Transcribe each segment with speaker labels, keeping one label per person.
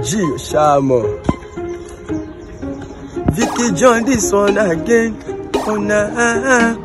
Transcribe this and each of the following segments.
Speaker 1: G Shamo. Vicky John, this one again. Oh, nah.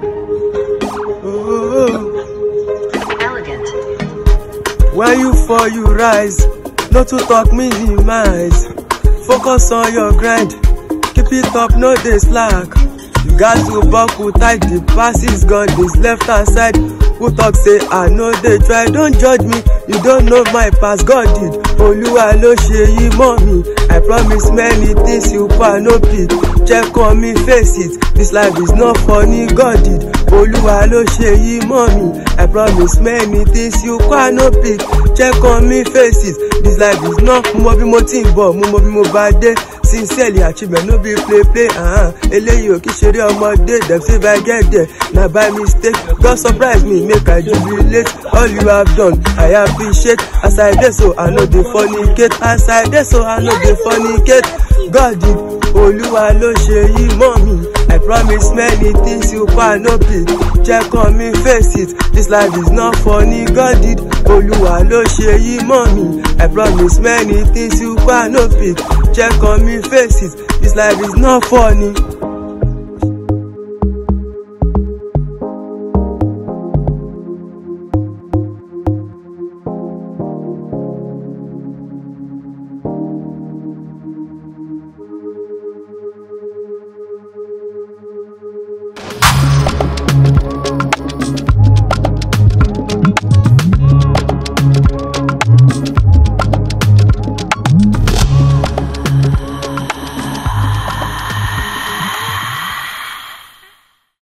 Speaker 1: oh.
Speaker 2: Elegant.
Speaker 1: When you fall, you rise. Not to talk minimize. Focus on your grind. Keep it up, no dey slack. You got to buckle tight. The pass is gone. This left hand side. Who talk say I know they try. Don't judge me. You don't know my past. God did. Olúwa ló ṣe yí mọ́ mi. I promise many things you pa no pick. Check on me, face it. This life is not funny. God did. Olúwa ló ṣe yí mọ́ mi. I promise many things you pa no pick. Check on me, face it. This life is not. Mo mọ bí mo ti ń bọ̀, mo mọ bí mo bá dé. Sincerely achievement no be play play. Uh-huh. Eléyìí ò kí ṣeré ọmọdé. Dem say if I get there, na by mistake. God surprise me, make I jubilate. All you have done, I appreciate. As I dey so, I no dey fornicate. As I dey so, I no dey fornicate. God did. Olúwa ló ṣe yí mọ́ mi. I promise many things you pa no pick. Check on me, face it. This life is not funny. God did. Olúwa ló ṣe yí mọ́ mi. I promise many things you pa no pick. Check on me, face it. This life is not funny.